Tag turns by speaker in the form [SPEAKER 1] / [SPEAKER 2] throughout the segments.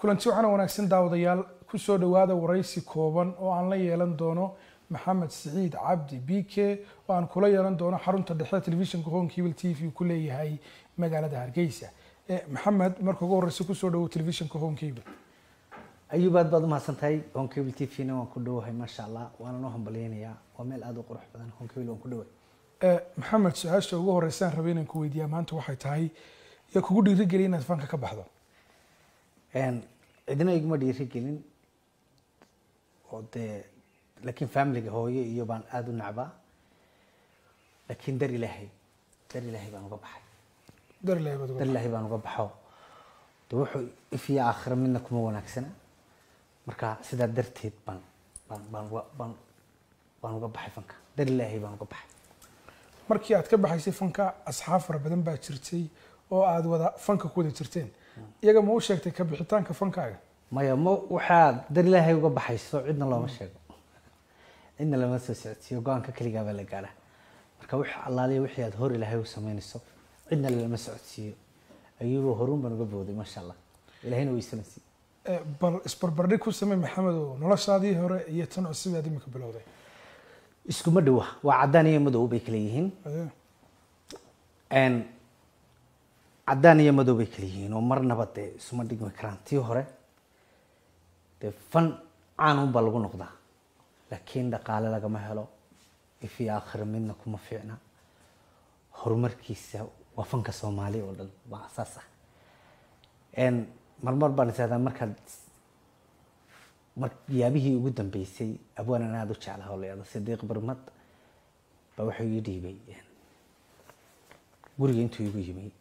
[SPEAKER 1] kulanti waxaana wanaagsan daawadayaal kusoo dhowaada waraysi kooban oo aan la yeelan doono maxamed siciid cabdi b k oo aan kula yeelan doono xarunta dhexe telefishinka home cable t v ku leeyahay magaalada hargeysa maxamed marka ugu horeysa kusoo dhawo telefishinka home cable
[SPEAKER 2] ayuub aad baad umahadsan tahay honkable t v na waan ku dhowahay maasha allah waana noo hambalyeynayaa waa meel aada u qurux badan honkable waan ku dhowahay
[SPEAKER 1] maxamed su-aasha ugu horeysaan rabay inaan ku weydiiyaa maanta waxay tahay yaa kugu dhiirigeliya inaad fanka ka baxdo
[SPEAKER 2] cidina iguma dhiirigelin oo dee laakiin familiga hooyo iyo baan aada u nacbaa laakiin dar ilaahay dar ilaahay baan uga baxay
[SPEAKER 1] darley baad
[SPEAKER 2] dar
[SPEAKER 1] uga
[SPEAKER 2] ilaahay baan uga baxo de wuxuu ifiya aakhira midna kuma wanaagsana marka sidaa darteed baan baan baan uga baan baan uga baxay fanka dar ilaahay baan uga baxay
[SPEAKER 1] markii aad ka baxaysay fanka asxaab fara badan baa jirtay oo aad wada fanka ku wada jirteen iyaga ma u sheegtay ka bixitaanka fankaaga
[SPEAKER 2] maya ma waxaad dar ilaahay uga baxayso cidna looma sheego cidna lama soo socodsiiyo go-aanka keligaa baa la gaadha marka wix allaaliya wixii aad hor ilaahay u samaynayso cidna lama socodsiiyo ayuba horuun baan uga booday maasha allah ilahayna waysana siiye
[SPEAKER 1] Eh, bal isbarbardhig ku samey maxamed oo noloshaadii hore iyo tan cusub aad imika bilowday
[SPEAKER 2] iskuma dhowa waa caddaan iyo madow bay kala yihiin
[SPEAKER 1] Eh,
[SPEAKER 2] n caddaan iyo madow bay kala yihiin oo marnaba dee isuma dhigmi karaan tii hore dee fan caanun baa lagu noqdaa laakiin dhaqaale lagama helo ifi aakhira midna kuma fiicna horumarkiisa waa fanka soomaali oo dhan waa asaas ah n marmar baan isahdaa markaad mar yaabihii ugu dambeysay abwaanan aada u jeclaha oo la yihahdo sidiiq barmad baa wuxuu ii dhiibay guriga intuu igu yimi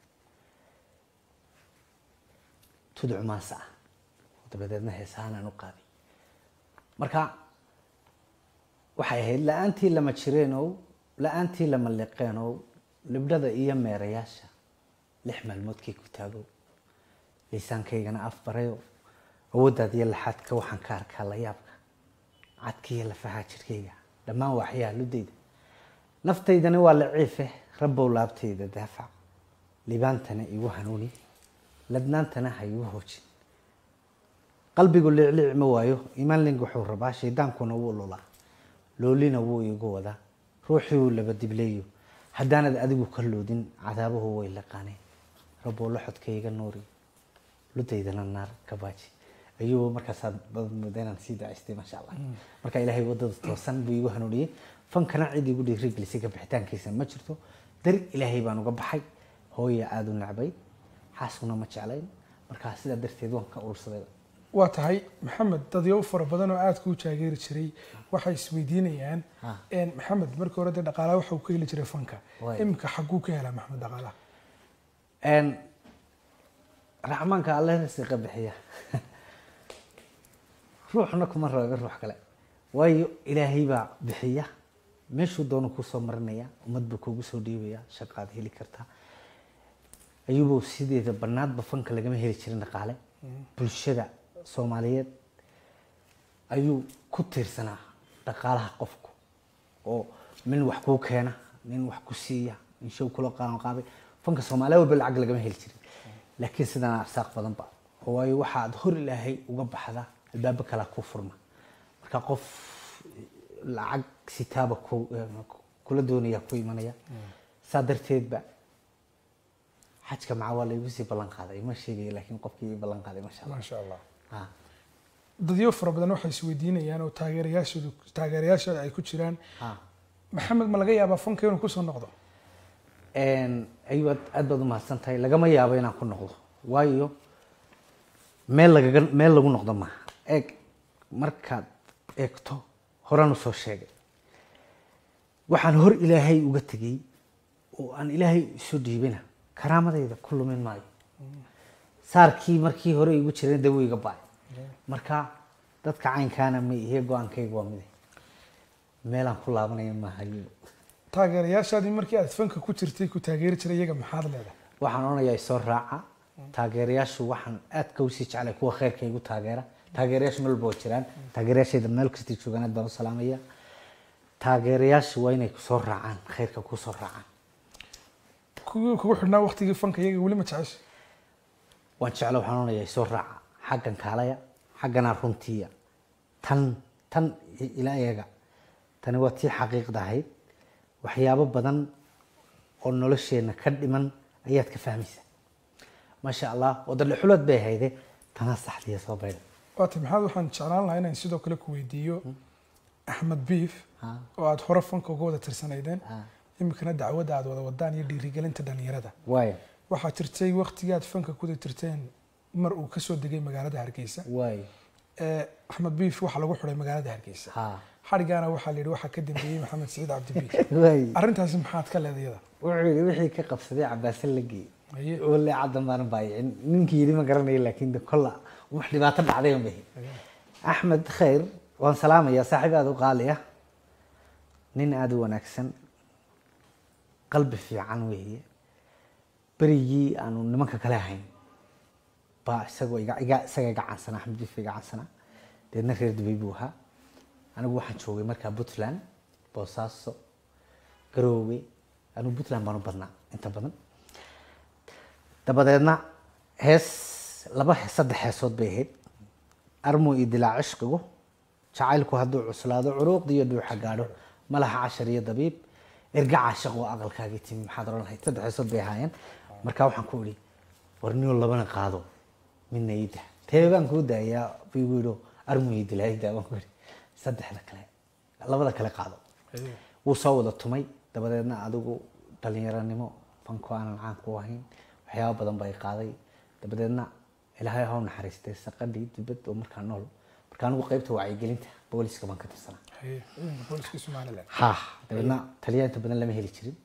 [SPEAKER 2] tuduc maasa ah oo dabadeedna heesahaan aan u qaaday marka waxay ahayd la-aantii lama jireenow la-aantii lama liqeenow libdhada iyo meerayaasha lix maalmoodkay ku taagow liisaankaygana af barayo awooddaad iyo laxaadka waxaan ka arkaa la yaabka cadka iyo lafaha jirkayga dhammaan waxyaha ludayda naftaydani waa laciife rabbow laabtayda daafac libaantana igu hanuuni ladnaantana ha igu hoojin qalbigu liicliic ma waayo imaanling wuxuu rabaa shaydaankuna wuu lulaa loolina wuu igu wadaa ruuxii uu laba dibleeyo haddaanad adigu ka loodin cadaabuhu way laqaaneen rabbow laxodkayga nuuri ludaydana naar ka baaji ayuu markaasaad badan moodaa inaan sii dacaystay maasha allah marka ilaahay wadada toosan buu igu hanuuniyey fankana cid igu dhiirigelisay ka bixitaankiisa ma jirto dar ilaahay baan uga baxay hooya aada u nacbay xaaskuna ma jeclayn markaa sidaa darteed waan ka urursaday
[SPEAKER 1] waa tahay maxamed dadyo fara badan oo aada kuu taageeri jiray waxay isweydiinayaan
[SPEAKER 2] Ah.
[SPEAKER 1] En, maxamed markii hore dee dhaqaalaha waxa uu ka heli jiray fanka
[SPEAKER 2] Waay.
[SPEAKER 1] imika xaguu ka helaa maxamed dhaqaalaha
[SPEAKER 2] n raxmaanka alle rasiqa bixiya ruuxna kuma rooga ruux kale waayo ilaahay baa bixiya meeshuu doono kusoo marinaya ummad buu kugu soo dhiibaya shaqaad heli kartaa ayuubow sideeda banaadba fanka lagama heli jirin dhaqaale bulshada soomaaliyeed ayuu ku tiirsanaa dhaqaalaha qofku oo nin wax kuu keena nin wax ku siiya nin show kula qaadan qaaday fanka soomaaliya walba lacag lagama heli jirin laakiin sidana arsaaq badanba oo waayo waxaad hor ilaahay uga baxda albaabo kalaa ku furma marka qof lacag sitaaba ku kula doonaya ku imanaya saa darteedba xajka maca waa laygu sii ballan qaaday ma sheegayo laakiin qofkii ii ballan qaaday masha allah
[SPEAKER 1] maasha allah
[SPEAKER 2] Ah.
[SPEAKER 1] dadyo fara badan waxay isweydiinayaan oo taageerayaashoodu taageerayaashooda ay ku jiraan
[SPEAKER 2] Ah.
[SPEAKER 1] maxamed ma laga yaabaa fanka inuu kusoo noqdo
[SPEAKER 2] ayuu aad aad baad umahadsan tahay lagama yaabo inaan ku noqdo waayo meel lagaga meel lagu noqdo maaha eeg markaad eegto horaan usoo sheegay waxaan hor ilaahay uga tegey oo aan ilaahay isu dhiibina karaamadayda ku lumin maayo saarkii markii hore igu jireen dee wuu iga ba'ay marka dadka caynkaana ma ihe go-aankayga waa mide meelaan ku laabanaya maaha ayuu
[SPEAKER 1] taageerayaashaadii markii aad fanka ku jirtay ku taageeri jiray iyaga maxaad leedahay
[SPEAKER 2] waxaan odhanayaa isoo raaca taageerayaashu waxaan aadka usii jeclay kuwa khayrka igu taageera taageerayaashu meel walba waa jiraan taageerayaashayda meel kastay joogaan aad baan u salaamaya taageerayaashu waa inay kusoo raacaan khayrka kusoo raacaan
[SPEAKER 1] kuwii kugu xidhnaa waqtigii fanka iyaga weli ma jecesha
[SPEAKER 2] waan jecla waxaan odhanayaa isoo raaca xaggan kaalaya xagganaa runtiiya tan tan i- ila eega tani waa tii xaqiiqda ahayd waxyaabo badan oo nolosheenna ka dhiman ayaad ka fahmaysaa maasha allah wadadhexulood bay ahayde tanaa saxdiya soo baydha
[SPEAKER 1] waata maxamed waxaan jeclaan lahaa inaan sidoo kale ku weydiiyo axmed biif
[SPEAKER 2] Ha.
[SPEAKER 1] oo aada hore fanka uga wada tirsanaydeen
[SPEAKER 2] Ha.
[SPEAKER 1] iminkana dacwadda aada wada wadaan iyo dhiirigelinta dhalinyarada
[SPEAKER 2] waayo
[SPEAKER 1] waxaa jirtay waktigii aad fanka kuda tirteen mar uu kasoo degay magaalada hargeysa
[SPEAKER 2] waayo
[SPEAKER 1] ee axmed biif waxaa lagu xiday magaalada hargeysa
[SPEAKER 2] ha
[SPEAKER 1] xadhigaana waxaa la yidhi waxaa ka dambeeyey maxamed siciid cabdibiik
[SPEAKER 2] waayo
[SPEAKER 1] arrintaasi maxaad ka leedayada
[SPEAKER 2] wuxuu yidhi wixii ka qabsaday cabaasin la geeyey
[SPEAKER 1] Haye.
[SPEAKER 2] wale caddan baanan baayicin ninkii yidhi ma garanayo laakiin de kolla wax dhibaato dhacday un bahi axmed khayr waan salaamayaa saaxiib aada u qaali ah nin aada u wanaagsan qalbi fiican weeye berigii aanu nimanka kale ahayn baa isagoo iga iga isaga iga cansana axmed biif iga cansana deedna reer dubay buu ahaa anigu waxaan joogay markaa puntland boosaaso garoowe anigu puntland baan u badnaa inta badan dabadeedna hees laba he- saddex heesood bay ahayd armu iyo dilaa cishqigu jacaylku hadduu cuslaado curuuqda iyo dhuuxa gaadho malaha cashar iyo dabiib erga caashaq oo aqalkaagii timi maxaad oran lahayd saddex heesood bay ahaayeen markaa waxaan ku idhi war niyo labana qaado midna iida tee baan kuu daayaa buu igu yidhi armu iyo dilaa iida baan ku idhi saddexda kale labada kale qaado wuu soo wada tumay dabadeedna adigu dhalinyaranimo fanko aanan caan ku ahayn waxyaaba badan bay qaaday dabadeedna ilaahay ha u naxariistay saqadhii dibad oo markaa nool marka anigu qaybta wacyigelinta booliska baan ka tirsanaa
[SPEAKER 1] Haye, ciidanka booliska somaliland
[SPEAKER 2] ha dabeedna taliya inta badan lama heli jirin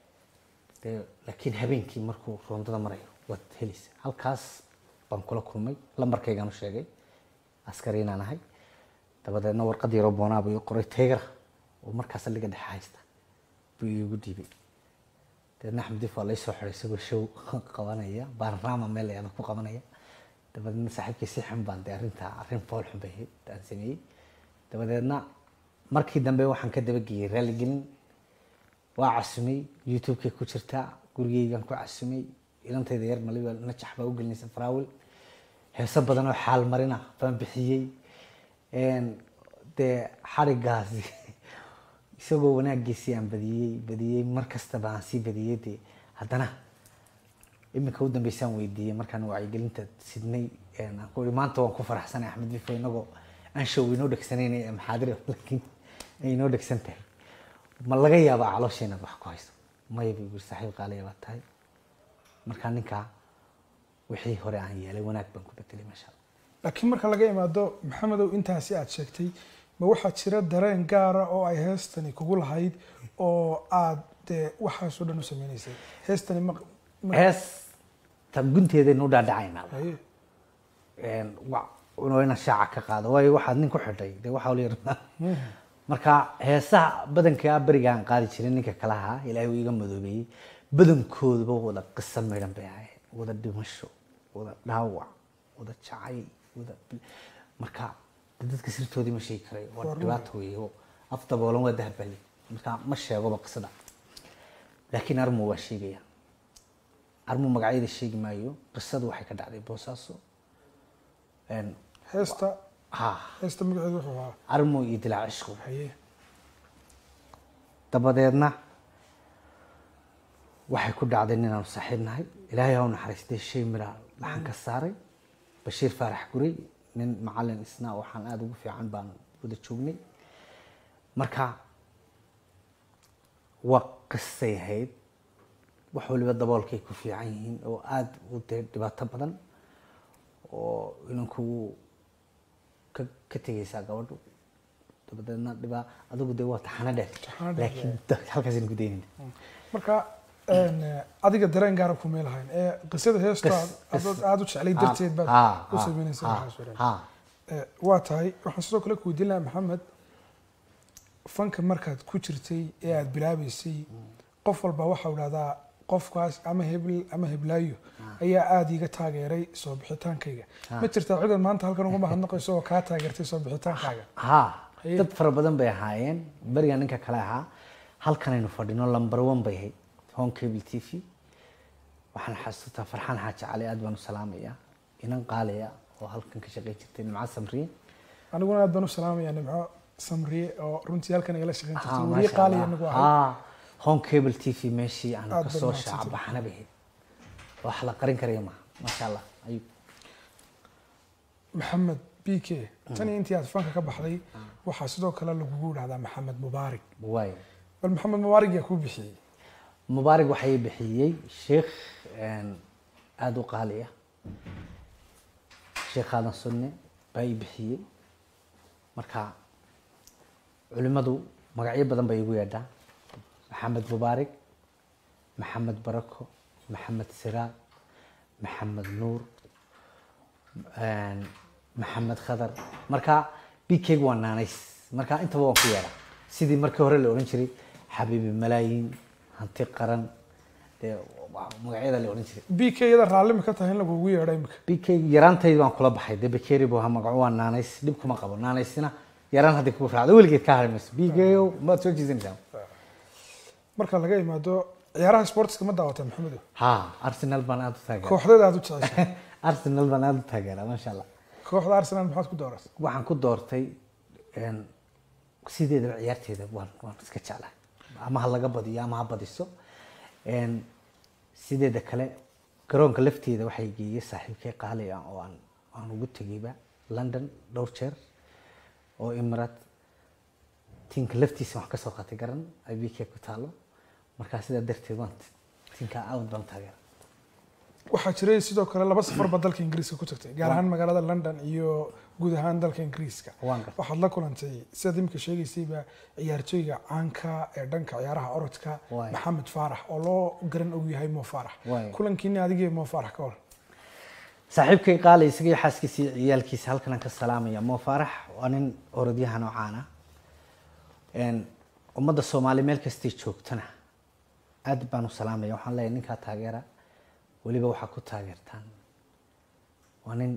[SPEAKER 2] dee laakiin habeenkii markuu roondada marayo waad helaysa halkaas baan kula kulmay lambarkaygaan u sheegay askari inaan ahay dabadeedna warqad yaroo boonaa buu ii qoray teegara oo markaas saldhiga dhexe haysta buu iigu dhiibay dabeedna axmed dif waa la soo xiray isagoo show qabanaya baarnaama meel ayaan ku qabanaya dabadeedna saaxiibkii si xun baan dee arrintaa arrin fool xun bay ahayd aan sameeyey dabadeedna markii dambe waxaan ka dabageeyey raaligelin waa casumay youtube-kay ku jirtaa gurigeygaan ku casumay ilantayda yar maliba najax baa u gelinaysa faraawil heeso badan oo xaal marina baan bixiyey Een, dee xarigaasi isagoo wanaagiisii aan badiyey badiyey mar kastaba aan sii badiyey dee haddana iminka u dambeysaan weydiiyey markaan wacyigelinta sidnay een, aan ku ihi maanta waan ku faraxsanay axmed bifo inagoo aan show inoo dhegsanayn ee maxaadir laakiin ay inoo dhegsan tahay ma laga yaabaa caloosheena wax ku hayso maya buu yiri saaxiib qaaliya baa tahay markaa ninkaa wixii hore aan yeelay wanaag baan ku bedelay maasha allah
[SPEAKER 1] laakiin marka laga imaado maxamedow intaasi aad sheegtay ma waxaa jira dareen gaara oo ay heestani kugu lahayd oo aad dee waxaasoo dhan u sameynaysay heestani ma ma-
[SPEAKER 2] hees ta gunteedaynu u dhaadhacaynaa
[SPEAKER 1] Haye.
[SPEAKER 2] Een, wa- waa inaan shaaca ka qaado waayo waxaad nin ku xidhay dee waxaa la yidhahdaa marka heesaha badankaa berigaan qaadi jiray ninka kale ahaa ilaahay uu iga madoobeeyey badankooduba wada qiso midhan bay ahayd wada dhimasho wada dhaawac wada jacayl wada bil- marka dee dadka sirtoodii ma sheegi karay waa dhibaato weeye oo af daboolan waa dahabali marka ma sheegoba qisada laakiin armu waa sheegaya armu magacyada sheegi maayo qisadu waxay ka dhacday boosaaso Een,
[SPEAKER 1] heesta
[SPEAKER 2] ha
[SPEAKER 1] heesta magaceedu wuxuu ahaa
[SPEAKER 2] armu iyo dilaac cishqu
[SPEAKER 1] haye
[SPEAKER 2] dabadeedna waxay ku dhacday ninaanu saaxiib nahay ilaahay ha u naxariistay shay mira laxan ka saaray bashiir faarax guray nin macalin isna waxaan aada ugu fiican baan wada joognay marka waa qisay ahayd wax waliba daboolkay ku fiican yihiin oo aada u dee dhibaato badan oo inanku ka ka tegaysaa gabadhu dabadeedna dhibaa adigu dee waa taxano dheer
[SPEAKER 1] Taxano dheer,
[SPEAKER 2] laakiin da- halkaasaynu ku daynayna
[SPEAKER 1] marka een, adiga dareen gaara kumay lahayn ee qisada heesta
[SPEAKER 2] Qis-
[SPEAKER 1] aad aada u jeclay darteed baad
[SPEAKER 2] Ha,
[SPEAKER 1] u
[SPEAKER 2] ha,
[SPEAKER 1] sameynaysa
[SPEAKER 2] ha,
[SPEAKER 1] waxaas oo dhan.
[SPEAKER 2] ha.
[SPEAKER 1] Eh, waa tahay waxaan sidoo kale ku weydiin lahaa maxamed fanka markaad ku jirtay ee aada bilaabeysay qof walba waxau dhahdaa qofkaas ama hebel ama heblaayo ayaa aada iiga taageeray soo bixitaankayga ma jirtaa cidan maanta halkan uga mahadnaqayso oo kaa taageertay soo bixitaankaaga
[SPEAKER 2] ha
[SPEAKER 1] Haye.
[SPEAKER 2] dad fara badan bay ahaayeen beriga ninka kale ahaa halkanaynu fadhino lamber one bay ahayd home cable t v waxaan xasuustaa farxaan xaaji cali aad baan u salaamayaa inan qaaliya oo halkan ka shaqey jirtay nimco samriye
[SPEAKER 1] aniguna aad baan u salaamaya nimco samriye oo runtii halkan igala shaqeyn
[SPEAKER 2] Ah,
[SPEAKER 1] jirtay
[SPEAKER 2] maasha
[SPEAKER 1] weriye qaali
[SPEAKER 2] Allah.
[SPEAKER 1] anagu ahay
[SPEAKER 2] Ah, home cable t v meeshii aan
[SPEAKER 1] Aad
[SPEAKER 2] kasoo
[SPEAKER 1] baad mahadsantahay.
[SPEAKER 2] shaacabaxana bahayd wax la qarin karaya maaha maasha allah ayub
[SPEAKER 1] maxamed b k tan iyo intii aad fanka ka baxday waxaa sidoo kale lagugu dhahdaa maxamed mubaarig
[SPEAKER 2] waay
[SPEAKER 1] bal maxamed mubaarig yaa kuu bixiyey
[SPEAKER 2] mubaarig waxay bixiyey sheekh een, aada u qaali ah sheekh aadan sunne baa ii bixiyey marka culimmadu magacyo badan bay igu yeedhaa maxamed mubaarig maxamed barako maxamed siraad maxamed nuur een, maxamed khadar marka bikeyg waa naanays marka intaba waan ku yeedhaa sidii markii hore la odhan jiray xabiibi malaayiin hanti qaran dee waa magacyada la odhan jiray
[SPEAKER 1] b k yada raalli ma ka tahay in lagugu yeedho imika
[SPEAKER 2] bikeyg yaraantaydi baan kula baxay dee bakeri buu ahaa magaco waa naanays dhib kuma qabo naanaysina yaraan haddii kugu raacdo weligeed ka hari mayso bikeyo maad soo jiisanaysaa
[SPEAKER 1] marka laga imaado ciyaaraha sportska ma daawata maxamedo
[SPEAKER 2] ha arsenal baan aada u taageera
[SPEAKER 1] kooxdeeda aad u jeceshay
[SPEAKER 2] arsenal baan aada u taageera maasha allah
[SPEAKER 1] kooxda arsenal maxaad ku dooratay
[SPEAKER 2] waxaan ku doortay een, sideedaba ciyaarteeda waan waan iska jeclahay ama ha laga badiyo ama ha badiso Een, sideeda kale garoonka lafteeda waxay geeyey saaxiibkay qaali ah oo aan aan ugu tegeyba london dhowr jeer oo imarat tinka laftiisa wax kasoo qaatay garan ibk ku taalo markaa sidaa darteed waan tinka aad baan u taageera
[SPEAKER 1] waxaa jiray sidoo kale laba safar baa dalka ingiriiska ku tagtay gaar ahaan magaalada london iyo guud ahaan dalka ingiriiska
[SPEAKER 2] Waan gartay.
[SPEAKER 1] waxaad la kulantay sidaad imika sheegaysayba ciyaartooyga caanka ee dhanka ciyaaraha orodka
[SPEAKER 2] Waay.
[SPEAKER 1] maxamed faarax oo loo garan og yahay mo faarax
[SPEAKER 2] Waay.
[SPEAKER 1] kulankiini adigii mo faarax ka waran
[SPEAKER 2] saaxiibkay qaali isaga iyo xaaskiisa iyo ciyaalkiisa halkan aan ka salaamaya mo faarax waa nin orodyahan oo caan ah Een, ummadda soomaali meel kastay joogtana aad baan u salaamaya waxaan leeyahay ninkaa taageera weliba waxaa ku taageertaan waa nin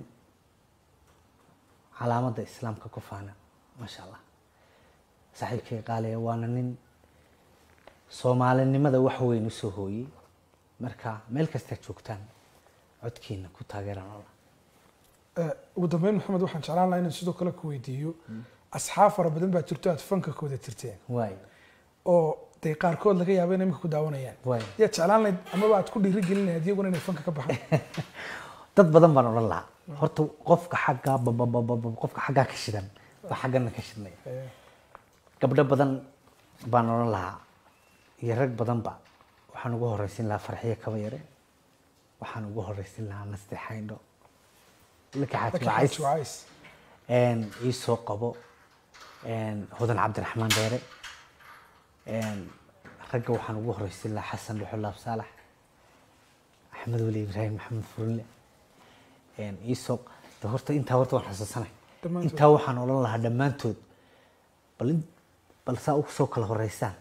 [SPEAKER 2] calaamadda islaamka ku faana maasha allah saaxiibkay qaaliya waana nin soomaalinimada wax weyn usoo hooyey marka meel kastaa joogtaan codkiina ku taageeraan alla
[SPEAKER 1] Eh, ugu dambeyn maxamed waxaan jeclaan lahaa inaan sidoo kale ku weydiiyo asxaab fara badan baa jirto aad fanka kooda tirteen
[SPEAKER 2] waay
[SPEAKER 1] oo dee qaarkood laga yaabo inay imika ku daawanayaan
[SPEAKER 2] waay
[SPEAKER 1] yaa jeclaan lahayd amaba aad ku dhiirigelin lahayd iyaguna inay fanka ka baxaan
[SPEAKER 2] dad badan baan odhan lahaa horta qofka xaggaa bababababa qofka xaggaa ka shidan baa xaggana ka shidnaya
[SPEAKER 1] Eh,
[SPEAKER 2] gabdho badan baan odhan lahaa iyo rag badanba waxaan ugu horeysin lahaa farxiyo kaba yare waxaan ugu horeysin lahaa naste xaydho laka
[SPEAKER 1] laakiin
[SPEAKER 2] xaaji
[SPEAKER 1] Xaaji
[SPEAKER 2] wacays
[SPEAKER 1] Wacays.
[SPEAKER 2] een, ii soo qabo een, hudan cabdiraxmaan dheere een, ragga waxaan ugu horeysin lahaa xasan dhuxulaab saalax axmed weli ibraahim maxamed furule een, ii soo de horta intaa horta waan xasuusanay
[SPEAKER 1] Dhammaantood.
[SPEAKER 2] intaa waxaan odhan lahaa dhammaantood bal in bal saa u soo kala horeysaan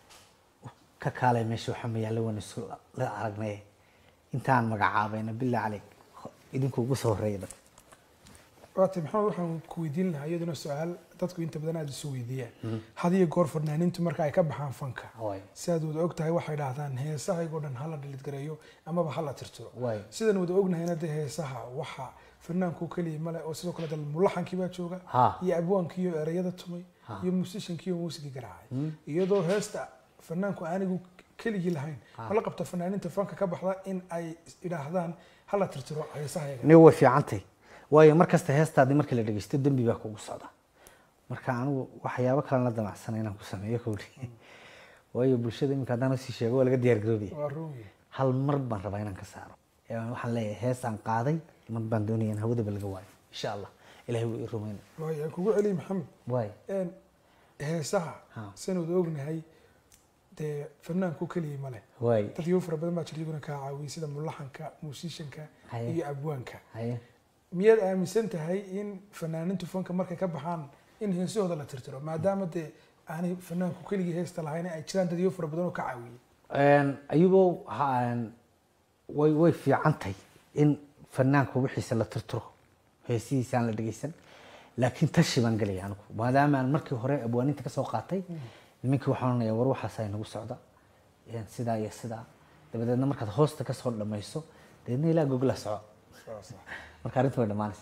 [SPEAKER 2] ka kaalay meesha waxa mayaalla waan isu la aragnay intaan magacaabayna bilaa caleyk idinku ugu soo horeeya dhan
[SPEAKER 1] waatay maxamed waxaan ku weydiin lahaa iyaduna su-aal dadku inta badan aada isu weydiiyaan had iyo goor fanaaniintu marka ay ka baxaan fanka
[SPEAKER 2] Waay.
[SPEAKER 1] si aad wada ogtahay waxay dhahdaan heesahaygoo dhan hala dhilidgareeyo amaba hala tirtiro
[SPEAKER 2] Waay.
[SPEAKER 1] sidan wada ognahayna dee heesaha waxa fanaanku keliya male oo sidoo kale dal mulaxankii baa jooga
[SPEAKER 2] Ha.
[SPEAKER 1] iyo abwaankii iyo ereyada tumay
[SPEAKER 2] Ha.
[SPEAKER 1] iyo musishankii iyo muusigii garaacay iyadoo heesta fanaanku aanigu keligii lahayn mala qabta fanaaniinta fanka ka baxda in ay idhaahdaan hala tirtiro heesahayaga
[SPEAKER 2] aniga way fiicantay waayo mar kasta heestaadii markii la dhegeysto dembi baa kugu socda marka anigu waxyaabo kalen la damacsanay inaan ku sameeyo kowli waayo bulshada iminka haddaan usii sheego waa laga diyaar garoobaya
[SPEAKER 1] waa ruugi
[SPEAKER 2] hal mar baan rabaa inaan ka saaro Ee, waxaan leeyahay heesaan qaaday mar baan doonaya in hawadaba laga waayo insha allah ilahay wuu ii rumayna
[SPEAKER 1] waayo aan kugu celiy maxamed
[SPEAKER 2] waayo
[SPEAKER 1] een heesaha
[SPEAKER 2] Ha.
[SPEAKER 1] san wada ognahay dee fanaanku keliya male
[SPEAKER 2] waayo
[SPEAKER 1] dad iyo fara badan baa jira iyaguna kaa caawiyay sida mulaxanka muusishanka
[SPEAKER 2] Haye.
[SPEAKER 1] iyo abwaanka
[SPEAKER 2] haye
[SPEAKER 1] miyaad aaminsan tahay in fanaanintu fanka markay ka baxaan in heesahooda la tirtiro maadaama dee aanay fanaanku keligii heesta lahayn ay jiraan dad iyo fara badan oo ka caawiyay
[SPEAKER 2] Een, ayubow ha- way way fiicantahay in fanaanku wixiisa la tirtiro heesihiisa aan la dhegeysan laakiin tashi baan gelaya anigu maadaama aan markii hore abwaaninta kasoo qaatay nimankii waxaan oranaya war waxaas ay nagu socda Een, sidaa iyo sidaa dabadeedna markaad hoosta kasoo dhamayso dabeedna ilaa gogla soco marka arrinta way dhammaanaysa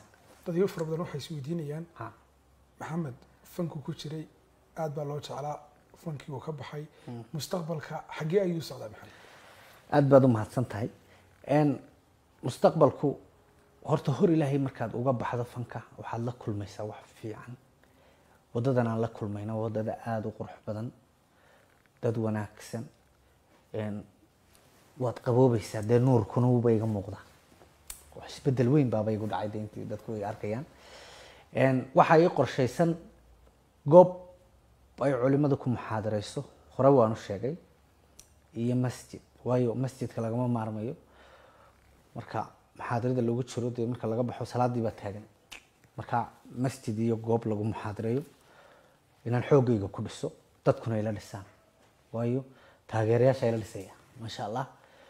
[SPEAKER 1] dadyo fara badan waxay isweydiinayaan
[SPEAKER 2] Ha.
[SPEAKER 1] maxamed fanku ku jiray aad baa loo jeclaa fankii uu ka baxay mustaqbalka xaggee ayuu socdaa maxamed
[SPEAKER 2] aad baad u mahadsan tahay n mustaqbalku horta hor ilaahay markaad uga baxdo fanka waxaad la kulmaysaa wax fiican wadadan aan la kulmayna waa wadada aada u qurux badan dad wanaagsan n waad qaboobaysaa dee nuurkuna wuuba iga muuqda wax isbedel weyn baaba igu dhacay de intii dadku ay arkayaan n waxaa ii qorshaysan goob ay culimadu ku muxaadareyso hore waanu sheegay iyo masjid waayo masjidka lagama maarmayo marka muxaadarada lagu jiro dee marka laga baxo salaadii baa taagan marka masjid iyo goob lagu muxaadareeyo inaan xoogayga ku dhiso dadkuna ila dhisaan waayo taageerayaasha ila dhisaya maasha allah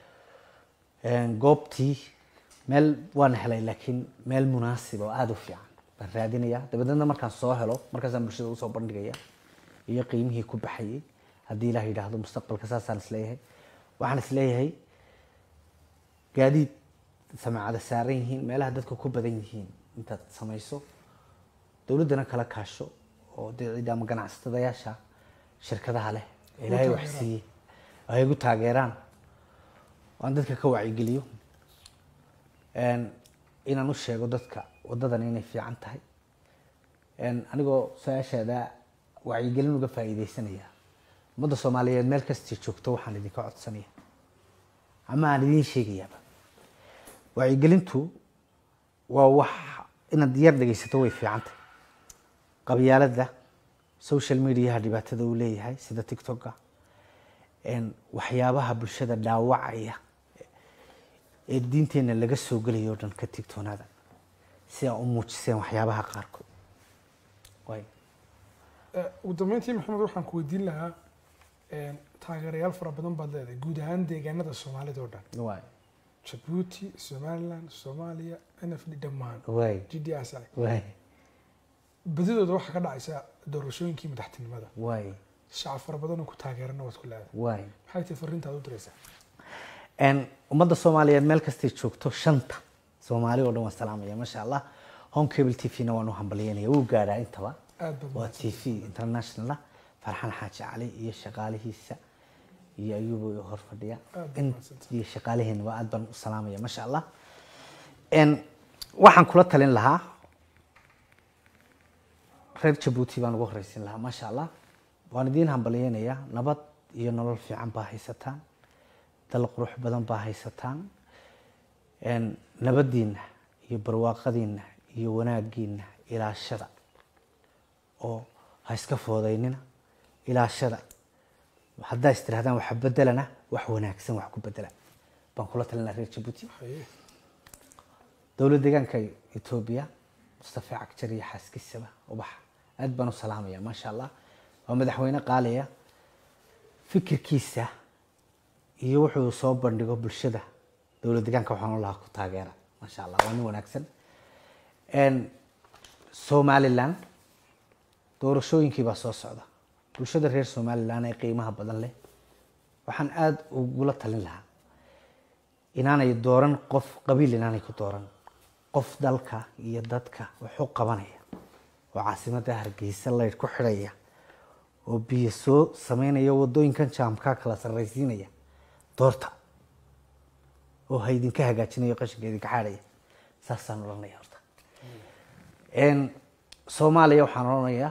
[SPEAKER 2] goobtii meel waan helay laakiin meel munaasib oo aada u fiican baan raadinaya dabadeedna markaan soo helo markaasaan bulshada usoo bandhigaya iyo qiimihii ku baxayay haddii ilaah yidhaahdo mustaqbalka saasaan isleeyahay waxaan isleeyahay gaadiid samaacada saaran yihiin meelaha dadka ku badan yihiin intaad samayso dowladdana kala kaasho oo dee cid ama ganacsatadayaasha shirkadaha leh ee ilaahay wax
[SPEAKER 1] taageeraan.
[SPEAKER 2] siiyey ay igu taageeraan waan dadka ka wacyigeliyo n inaan u sheego dadka wadadan inay fiican tahay n anigoo su-aashaada wacyigelin uga faa'iideysanaya ummadda soomaaliyeed meel kastay joogto waxaan idinka codsanaya ama aan idiin sheegayaaba wacyigelintu waa wax inaad yar dhegeysato way fiican tahay qabyaalada social mediaha dhibaatada uu leeyahay sida tiktoka n waxyaabaha bulshada dhaawacaya ee diinteenna laga soo gelayo o dhan ka tigtoonaada si aa u muujiseen waxyaabaha qaarkood waay
[SPEAKER 1] Eh, ugu dambeyntii maxamed waxaan ku weydiin lahaa eh, taageerayaal fara badan baad leedahay guud ahaan deegaanada soomaalida oo dhan
[SPEAKER 2] waay
[SPEAKER 1] jabuuti somaliland soomaaliya n f d dhammaan
[SPEAKER 2] waay
[SPEAKER 1] g d s i
[SPEAKER 2] waay
[SPEAKER 1] badidooda waxaa ka dhacaysa doorashooyinkii madaxtinimada
[SPEAKER 2] waay
[SPEAKER 1] shacab fara badan oo ku taageerana waad ku leedahay
[SPEAKER 2] waay
[SPEAKER 1] maxay tahay fariintaad u diraysaa
[SPEAKER 2] n ummadda soomaaliyeed meel kastay joogto shanta soomaali oo dhan waan salaamaya maasha allah home cable t v na waan u hambalyeynaya wuu gaadhaa intaba
[SPEAKER 1] aad baad
[SPEAKER 2] waa t v international ah farxan xaaji cali iyo shaqaalihiisa iyo ayuuba i hor fadhiya
[SPEAKER 1] Aad baad
[SPEAKER 2] in
[SPEAKER 1] mahadsantahay.
[SPEAKER 2] iyo shaqaaliheena waa aad baan u salaamaya maasha allah n waxaan kula talin lahaa reer jabuuti baan ugu horeysin lahaa maasha allah waan idiin hambalyeynayaa nabad iyo nolol fiican baa haysataan dal qurux badan baa haysataan n nabadiina iyo barwaaqadiina iyo wanaagiina ilaashada oo ha iska foodaynina ilaashada haddaa is tirahdaan waxa bedelana wax wanaagsan wax ku bedela baan kula talin lahaa reer jabuuti
[SPEAKER 1] Haye.
[SPEAKER 2] dowlad deegaanka etoobiya mustafa cagjar iyo xaaskiisaba ubax aad baan u salaamaya maasha allah waa madaxweyne qaaliya fikirkiisa iyo wuxuu soo bandhigo bulshada dowlad deegaanka waxaan lahaa ku taageera maasha allah waa nin wanaagsan n somaliland doorashooyinkii baa soo socda bulshada reer somaliland ee qiimaha badan leh waxaan aada ugula talin lahaa inaanay dooran qof qabiil inaanay ku dooran qof dalka iyo dadka wax u qabanaya oo caasimada hargeysa laydh ku xidhaya oo biyo soo sameynaya wadooyinkan jaamkaa kala sarraysiinaya doorta oo ha idinka hagaajinayo qashinka idinka xaadhaya saasaan odhanaya horta n soomaaliya waxaan odhanayaa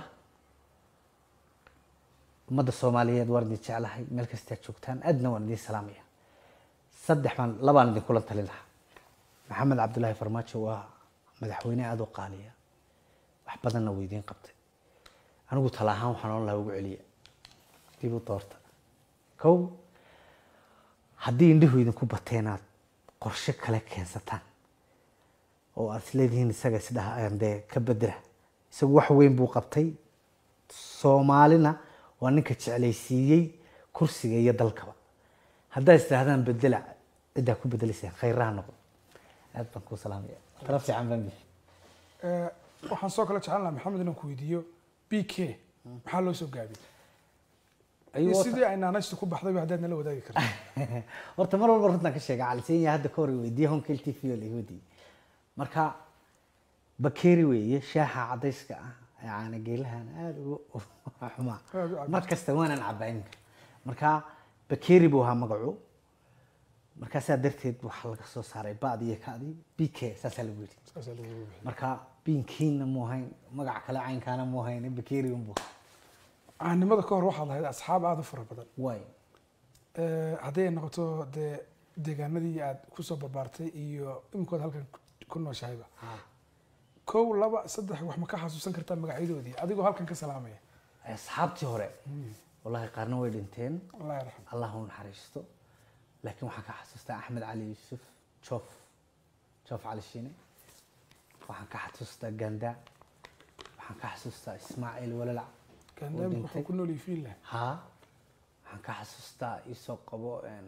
[SPEAKER 2] ummadda soomaaliyeed waan idin jeclahay meel kastaad joogtaan aadna waan idin salaamaya saddex baan labaan idinkula talin lahaa maxamed cabdulaahi farmaajo waa madaxweyne aada u qaaliya wax badanna wuu idiin qabtay anigu tala ahaan waxaan odhan lahaa ugu celiya dib u doorta kow haddii indhihu idinku bateen aad qorshe kale keensataan oo aad isleedihiin isaga isdhaha dee ka bedela isagu wax weyn buu qabtay soomaalina waa ninka jeclaysiiyey kursiga iyo dalkaba haddaa istirahdaan bedela ciddaa ku bedelaysaan khayraha noqon aad baan kuu salaamaya tala fiican baan bixi
[SPEAKER 1] Eh, waxaan soo kale jeclan lahaa maxamed inaan ku weydiiyo b k maxaa loo soo gaabiyey
[SPEAKER 2] Ayuu
[SPEAKER 1] iyo
[SPEAKER 2] wata-
[SPEAKER 1] sidii ay naanaystu ku baxdayba haddaad nala wadaagi karto
[SPEAKER 2] horta mar walba runtaan ka sheega calisenya hadda ka hor weydiiye honkel t v oo laga wadiiyey marka bakeeri weeye shaaxa cadayska ah ee caana geelahan aada ugu xumaa
[SPEAKER 1] Aad u cabbi
[SPEAKER 2] mar kasta waanan cabaa iminka marka bakeeri buu ahaa magacu markaasaa darteed waxaa laga soo saaray ba'di iyo ka'di b k saasaa lagu yidhi
[SPEAKER 1] saasaa lagu bixiyay.
[SPEAKER 2] marka biinkiina mu ahayn magac kale caynkaana mu ahayn bakeeri unbu
[SPEAKER 1] caanimada ka hor waxaad lahayd asxaab aada u fara badan
[SPEAKER 2] way
[SPEAKER 1] Eh, haddii ay noqoto dee deegaanadii aad kusoo barbaartay iyo iminkood halkan ku- ku nooshahayba kow laba saddex wax ma ka xasuusan kartaa magacyadoodii adigoo halkan ka salaamaya
[SPEAKER 2] asxaabtii hore wallahi qaarna way dhinteen
[SPEAKER 1] allah yarxam
[SPEAKER 2] allah u naxariisto laakiin waxaan ka xasuustaa axmed cali yuusuf joof joof cali shiine waxaan ka xasuustaa ganda waxaan ka xasuustaa ismaaciil walalac
[SPEAKER 1] gaandhaamik
[SPEAKER 2] dhintay.
[SPEAKER 1] wuxuu ku noolyahay fiinland
[SPEAKER 2] haa waxaan ka xasuustaa isoo qabo een,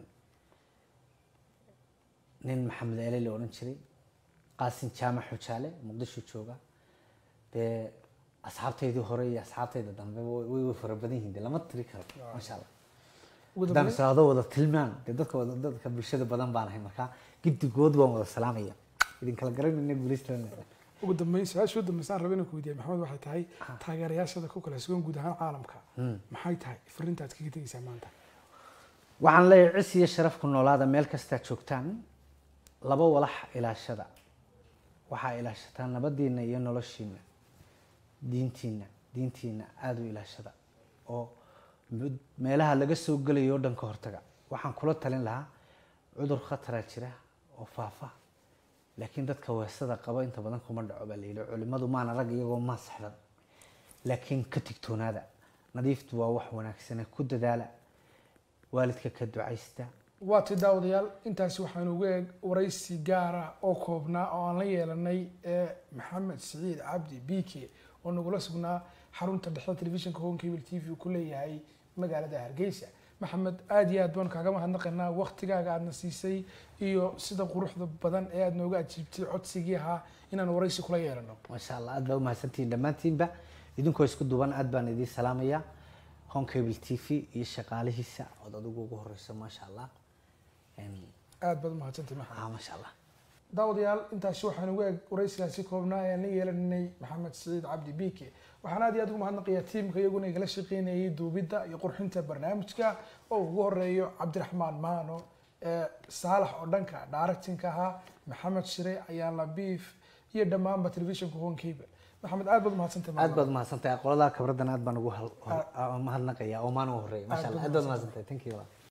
[SPEAKER 2] nin maxamed ele la odhan jiray qaasin jaamac xujaale muqdisho jooga dee asxaabtaydii hore iyo asxaabtayda dambe way way- way fara badan yihiin de lama tiri karo maasha allah
[SPEAKER 1] ugu
[SPEAKER 2] haddaan
[SPEAKER 1] dambeyn
[SPEAKER 2] socdo wada tilmaan dee dadka wada dadka bulshada badan baan ahay marka giddigood waan wada salaamaya idin kala garanayna guulaystaan
[SPEAKER 1] ugu dambeyn su-aasha ugu dambeysaan raba inaan ku weydiiya maxamed waxay tahay taageerayaashada ku kala sugan guud ahaan caalamka maxay tahay fariintaad kaga tegeysaa maanta
[SPEAKER 2] waxaan leeyahay cis iyo sharaf ku noolaada meel kastaa joogtaan laba walax ilaashada waxaa ilaashataa nabadiina iyo noloshiina diintiina diintiina aada u ilaashada oo mud- meelaha laga soo gelayo oo dhan ka hortaga waxaan kula talin lahaa cudur khataraa jira oo faafa laakiin dadka weesada qaba inta badan kuma dhaco baa la yidhi culimadu maana rag iyagoo maas xidhan laakiin ka tigtoonaada nadiiftu waa wax wanaagsane ku dadaala waalidka ka ducaysta
[SPEAKER 1] waa ti daawadayaal intaasi waxaanu uga eeg waraysi gaara oo koobnaa oo aan la yeelanay ee maxamed siciid cabdi bike oo nagula sugnaa xarunta dhexe telefishinka home cable t v uu ku leeyahay magaalada hargeysa maxamed aada iyo aad baan kaaga mahadnaqaynaa waktigaaga aadna siisay iyo sida quruxda badan ee aad nooga ajiibtay codsigii ahaa inaan waraysi kula yeelano
[SPEAKER 2] maasha allah aad baa umahadsantihiin dhammaantiinba idinkoo isku duban aad baan idiin salaamaya home cable t v iyo shaqaalihiisa ood adigu ugu horeyso maasha allah Een,
[SPEAKER 1] aad baad umahadsantahay maxamed
[SPEAKER 2] ah, maasha allah
[SPEAKER 1] daawadayaal intaasi waxaan ugu eeg waraysigaasi koobnaa ayaan la yeelanay maxamed siciid cabdi bike waxaan aad iyo aad ugu mahadnaqayaa tiimka iyaguna igala shaqeynayay duubidda iyo qurxinta barnaamijka oo ugu horeeyo cabdiraxmaan maano ee saalax oo dhanka directinka ahaa maxamed shire ayaan labiif iyo dhammaanba telefishinka home cable maxamed aad baad umahadsantahay
[SPEAKER 2] aad baad umahadsantahay qolada kabradan aad baan ugu hal- hor- mahadnaqaya oo maan u horeeya maasha allah aad baad umahadsantahay thank you